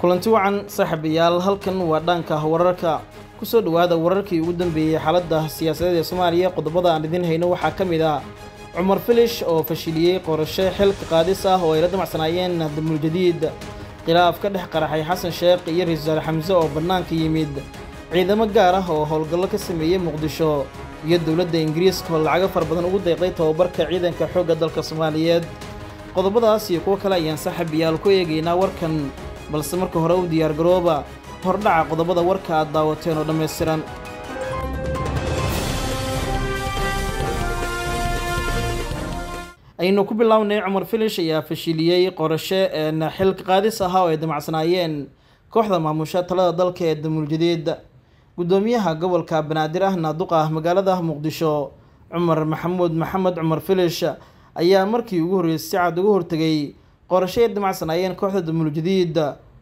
kulanti wacan saaxiibayaal halkan waa dhaanka wararka kusoo dhowaada wararkii ugu dambeeyey xaaladda siyaasadeed ee soomaaliya qodobada aan idin hayno waxaa ka mid ah cumar filish oo fashiliyey qorashe xilka qaadis ah oo ay la damacsanaayeen damuul jadiid khilaaf ka dhex qaraxay xasan sheekh iyo ra-iisul wasaare xamse oo bannaanka yimid ciidamo gaar ah oo howlgallo ka sameeyey muqdisho iyo dowladda ingiriiska oo lacago fara badan ugu deeqday tababarka ciidanka xoogga dalka soomaaliyeed qodobadaas iyo kuwo kale ayaan saaxiibayaal ku eegaynaa warkan balse marka hore u diyaargarooba hordhaca qodobada warka aad daawateen oo dhammaystiran aynu ku bilownay cumar filish ayaa fashiliyey qorashe xilka qaadis ahaa oo ay damacsanaayeen kooxda maamusha talada dalka ee damuul jadiid guddoomiyaha gobolka banaadir ahna duqa magaalada muqdisho cumar maxamuud maxamed cumar filish ayaa markii ugu horreysay si cad uga hortegay qorashe ay damacsanaayeen kooxda damuul jadiid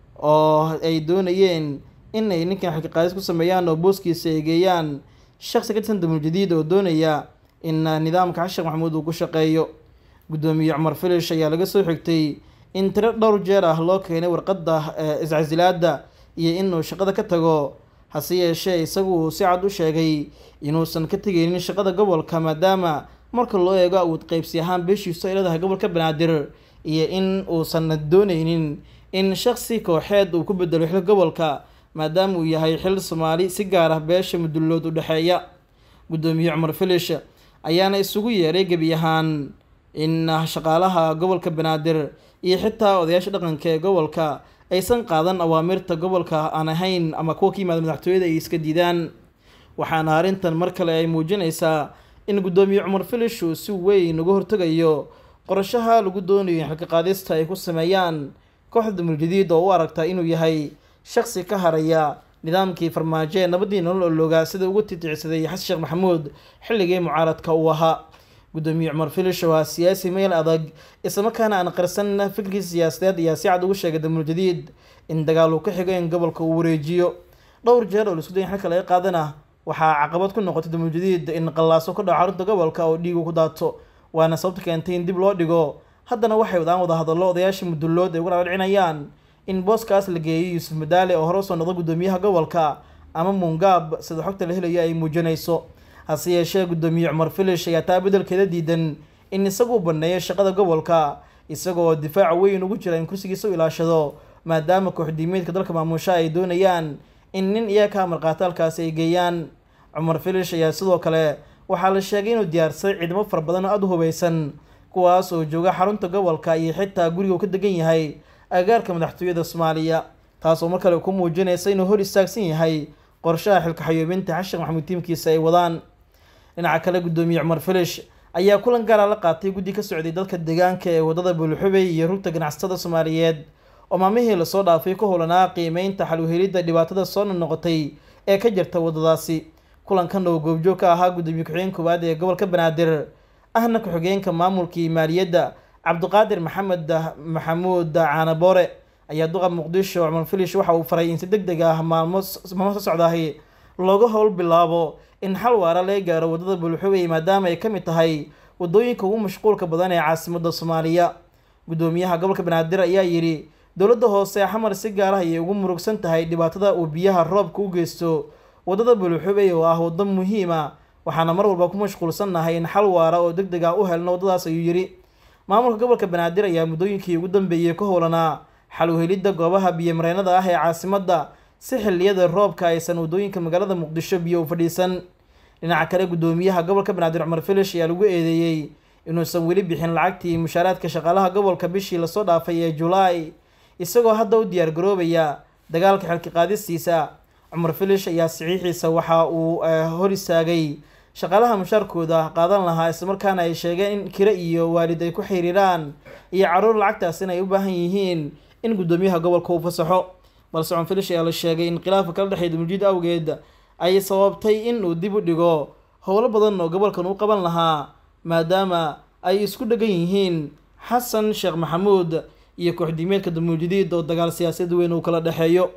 oo ay doonayeen in ay ninkan xilka qaadis ku sameeyaan oo booskiisa ay geeyaan shaqsi ka tirsan damuul jadiid oo doonaya in nidaamka xasheekh maxamuud uu ku shaqeeyo guddoomiye cumar filish ayaa laga soo xigtay in tiro dhowr jeer ah loo keenay warqadda iscasilaada iyo inuu shaqada ka tago hase yeeshee isagu uu si cad u sheegay inuusan ka tegeynin shaqada gobolka maadaama marka loo eego awood qeybsi ahaan beeshiisu ay leedahay gobolka banaadir iyo in uusan dooneynin in shaqsi kooxeed uu ku bedelo xil gobolka maadaama uu yahay xil soomaali si gaar ah beesha mudullood u dhexeeya guddoomiye cumar filish ayaana isugu yeeray gebi ahaan in shaqaalaha gobolka banaadir iyo xitaa odayaasha dhaqanka ee gobolka aysan qaadan awaamirta gobolka aan ahayn ama kuwa ka yimaada madaxtooyada ay iska diidaan waxaana arrintan mar kale ay muujinaysaa in guddoomiye cumar filish uu si weyn uga hortegayo qorashaha lagu doonayo in xilka qaadista ay ku sameeyaan kooxda damuuljadiid oo u aragta inuu yahay shaqsi ka haraya nidaamkii farmaajo ee nabadii nolol oloogaa sida ugu titicsaday xasan sheekh maxamuud xilligii mucaaradka uu ahaa guddoomiye cumar filish waa siyaasi meel adag islamarkaana aan qarsan fikirkiisa siyaasadeed ayaa si cad ugu sheegay damuul jadiid in dagaal uu ka xigo in gobolka uu wareejiyo dhowr jeer oo laisku dayin xilka laga qaadana waxaa caqabad ku noqotay damuul jadiid in qallaaso ka dhaco xarunta gobolka oo dhiigu ku daato waana sababta keentay in dib loo dhigo haddana waxay wadaan wada hadallo odayaasha mudullood ay uga dhaadhicinayaan in booskaas la geeyo yuusuf madaale oo hore usoo noqda guddoomiyaha gobolka ama muungaab sida xogta la helayo ay muujinayso hase yeeshee guddoomiye cumar filish ayaa taa beddelkeeda diidan in isagu banneeyo shaqada gobolka isagoo difaaca weyn ugu jira in kursigiisa u ilaashado maadaama kooxdiimeedka dalka maamusha ay doonayaan in nin iyaga ka amarqaata halkaasi ay geeyaan cumar filish ayaa sidoo kale waxaa la sheegay inuu diyaarsaday ciidamo fara badan oo aada u hubaysan kuwaas oo jooga xarunta gobolka iyo xitaa guriga uu ka degan yahay agaarka madaxtooyada soomaaliya taasoo mar kale ku muujinaysa inuu hor istaagsan yahay qorshaha xilka xayuubinta xasheekh maxamuud tiimkiisa ay wadaan dhinaca kale guddoomiye cumar filish ayaa kulan gaara la qaatay guddi ka socday dadka deegaanka ee waddada buulxubey iyo rugta ganacsatada soomaaliyeed oo maalmihii lasoo dhaafay ku howlanaa qiimeynta xaluhelidda dhibaatada soo noqnoqotay ee ka jirta waddadaasi kulankan oo goobjoog ka ahaa guddoomiye ku-xigeen koowaad ee gobolka banaadir ahna ku-xigeenka maamulkii maaliyadda cabdiqaadir maxamed maxamuud caanaboore ayaa duqa muqdisho cumar filish waxa uu faray in si deg deg ah maalmo maalmo soo socdaahi looga howl bilaabo in xal waara laga gaaro waddada buulxubey maadaama ay ka mid tahay waddooyinka ugu mashquulka badan ee caasimadda soomaaliya guddoomiyaha gobolka banaadir ayaa yidhi dowladda hoose xamar si gaar ah ayay ugu murugsan tahay dhibaatada uu biyaha roobka u geysto waddada buulxubey oo ah waddo muhiima waxaana mar walba ku mashquulsannahay in xal waara oo deg deg ah u helno waddadaas ayuu yidhi maamulka gobolka banaadir ayaa muddooyinkii ugu dambeeyey ka howlanaa xal uhelidda goobaha biyomareennada ah ee caasimadda si xilliyada roobka aysan waddooyinka magaalada muqdisho biyo u fadhiisan dhinaca kale guddoomiyaha gobolka banaadir cumar filish ayaa lagu eedeeyey inuusan weli bixin lacagtii mushaaraadka shaqaalaha gobolka bishii lasoo dhaafay ee julaay isagoo hadda u diyaar garoobaya dagaalka xilka qaadistiisa cumar filish ayaa saxiixiisa waxa uu hor istaagay shaqaalaha mushaarkooda qaadan lahaa islamarkaana ay sheegeen in kire iyo waalid ay ku xiriiraan iyo caruur lacagtaasina ay u baahan yihiin in guddoomiyaha gobolka uu fasaxo balse cumar filish ayaa la sheegay in khilaafka kala dhexeeya damuuljiid awgeed ay sababtay in uu dib u dhigo howlo badan oo gobolkan u qaban lahaa maadaama ay isku dhegan yihiin xasan sheekh maxamuud iyo kooxdiimeedka damuuljadiid oo dagaal siyaasaed weyn uu kala dhexeeyo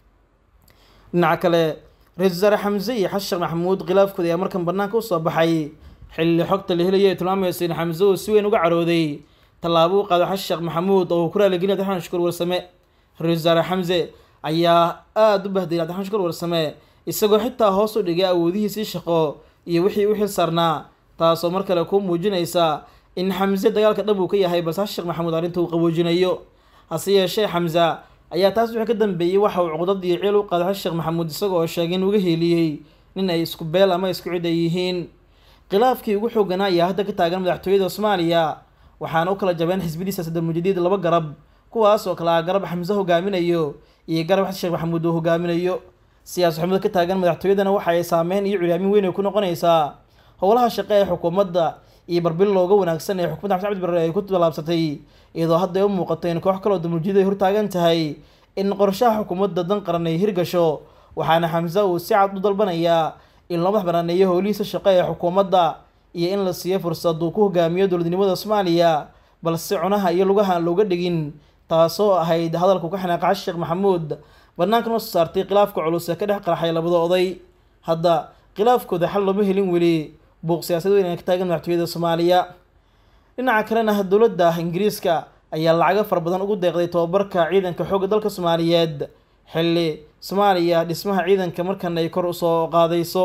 dhinaca kale ra-isul wasaare xamse iyo xasan sheekh maxamuud khilaafkooda ayaa markan banaanka usoo baxay xilli xogta la helaya ay tilmaamayso in xamse uu si weyn uga carooday tallaabo u qaado xasan sheekh maxamuud oo uu ku raaligelin abdiraxmaan shukuur warsame ra-isul wasaare xamse ayaa aada u bahdiyay cabdiraxmaan shukar warsame isagoo xitaa hoos u dhigay awoodihiisii shaqo iyo wixii u xil saarnaa taasoo mar kale ku muujinaysa in xamse dagaalka dhab uu ka yahay balse xasan sheekh maxamuud arrinta uu qaboojinayo hase yeeshee xamse ayaa taas wixii ka dambeeyey waxa uu cuqdad iyo ciil u qaaday xasan sheekh maxamuud isagoo oo sheegay in uga heeliyey nin ay isku beel ama isku cid ay yihiin khilaafkii ugu xooganaa ayaa hadda ka taagan madaxtooyada soomaaliya waxaana u kala jabeen xisbidiisa saddex mujadiid laba garab kuwaas oo kale ah garab xamse hogaaminayo iyo garab xasan sheekh maxamuud uu hogaaminayo siyaas xumada ka taagan madaxtooyadana waxa ay saameyn iyo curyaamin weyn ay ku noqonaysaa howlaha shaqe ee xukuumadda iyo barbil looga wanaagsan ee xukuumadda xamse cabdi barre ay ku tallaabsatay iyadoo hadda ay u muuqato in koox kaloo damuljiid ay hortaagan tahay in qorshaha xukuumadda dan qaran ay hirgasho waxaana xamse uu si cad u dalbanayaa in loo madax banaaneeyo howlihiisa shaqo ee xukuumadda iyo in la siiyo fursad uu ku hogaamiyo dowladnimada soomaaliya balse cunaha iyo lugaha aan looga dhigin taasoo ahayd hadalku ka xanaaqa xasan sheekh maxamuud banaanka noo soo saartay khilaafka culus ee ka dhex qaraxay labada oday hadda khilaafkooda xal looma helin weli buuq siyaasad weyn ee ka taagan madaxtooyada soomaaliya dhinaca kalena dowladda ingiriiska ayaa lacago fara badan ugu deeqday tobabarka ciidanka xoogga dalka soomaaliyeed xilli soomaaliya dhismaha ciidanka markan ay kor usoo qaadayso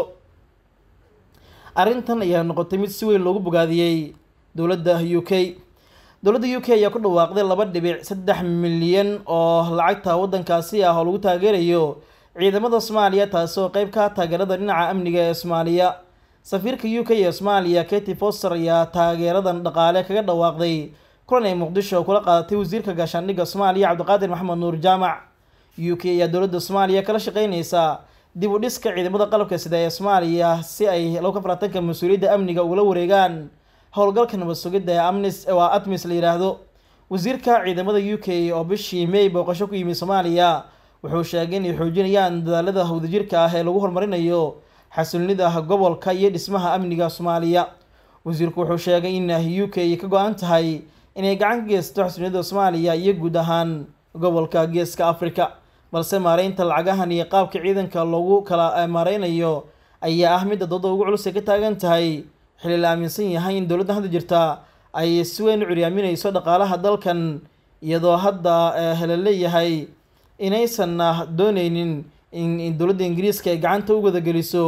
arrintan ayaa noqotay mid si weyn loogu bogaadiyey dowladda u k dowladda u k ayaa ku dhawaaqday laba dhibic saddex milyan oo lacagta waddankaasi ah oo lagu taageerayo ciidamada soomaaliya taasi oo qeyb ka taageerada dhinaca amniga ee soomaaliya safiirka u k ee soomaaliya katy foster ayaa taageeradan dhaqaale kaga dhawaaqday kulan ay muqdisho kula qaadatay wasiirka gaashaandhigga soomaaliya cabdiqaadir maxamed nuur jaamac u k ayaa dowladda soomaaliya kala shaqeyneysa dib u dhiska ciidamada qalabka sida ee soomaaliya si ay laba ka faraatanka mas-uuliyadda amniga ugala wareegaan howlgalka nabad sugidda ee amnis waa atmis la yidhaahdo wasiirka ciidamada u k oo bishii may booqasho ku yimi soomaaliya wuxuu sheegay inay xoojinayaan dadaalada wadajirka ah ee lagu horumarinayo xasilnida gobolka iyo dhismaha amniga soomaaliya wasiirku wuxuu sheegay in u k ka go-an tahay inay gacan ka geysato xasilnida soomaaliya iyo guud ahaan gobolka geeska africa balse maareynta lacagahan iyo qaabka ciidanka loogu kala maareynayo ayaa ah midda dooda ugu culus ay ka taagan tahay xilli la aaminsan yahay in dowladda hadda jirta ay si weyn u curyaaminayso dhaqaalaha dalkan iyadoo hadda la leeyahay inaysan dooneynin in dowladda ingiriiska ay gacanta u wadageliso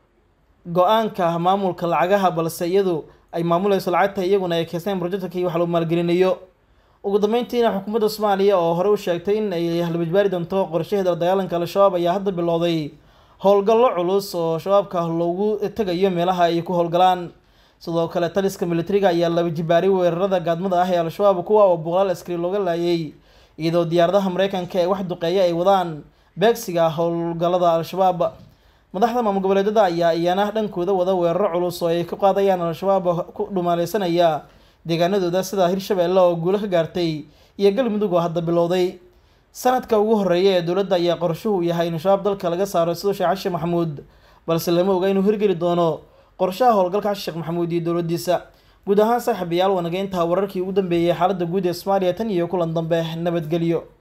go-aanka maamulka lacagaha balse iyadu ay maamuleyso lacagta iyaguna ay keysteen projectka wax lagu maalgelinayo ugu dambeyntiina xukuumadda soomaaliya oo hore u sheegtay in ay halbajbaari doonto qorshaheeda dagaalanka al-shabaab ayaa hadda bilowday howlgallo culus oo shabaabka loogu tegayo meelaha ay ku howlgalaan sidoo kale taliska militariga ayaa laba jibaaray weerarada gaadmada ah ee al-shabaab kuwa oo boqolaal askari looga laayay iyadoo diyaaradaha mareykanka ee wax duqeeya ay wadaan beegsiga howlgallada al-shabaab madaxda maamul goboleedyada ayaa iyana dhankooda wada weeraro culus oo ay ku qaadayaan al-shabaab ku dhumaaleysanaya deegaanadooda sida hirshabeelle oo guulo ka gaartay iyo galmudug oo hadda bilowday sanadka ugu horeeya ee dowladda ayaa qorshuhu yahay in shabaab dalka laga saaro sidoo sheekh xashe maxamuud balse lama oga inuu hirgeli doono qorshaha howlgalka xashe sheekh maxamuud iyo dowladdiisa guud ahaan saaxiibayaal wanaga intaa wararkii ugu dambeeyey xaaladda guud ee soomaaliya tan iyo kulan dambe nabadgelyo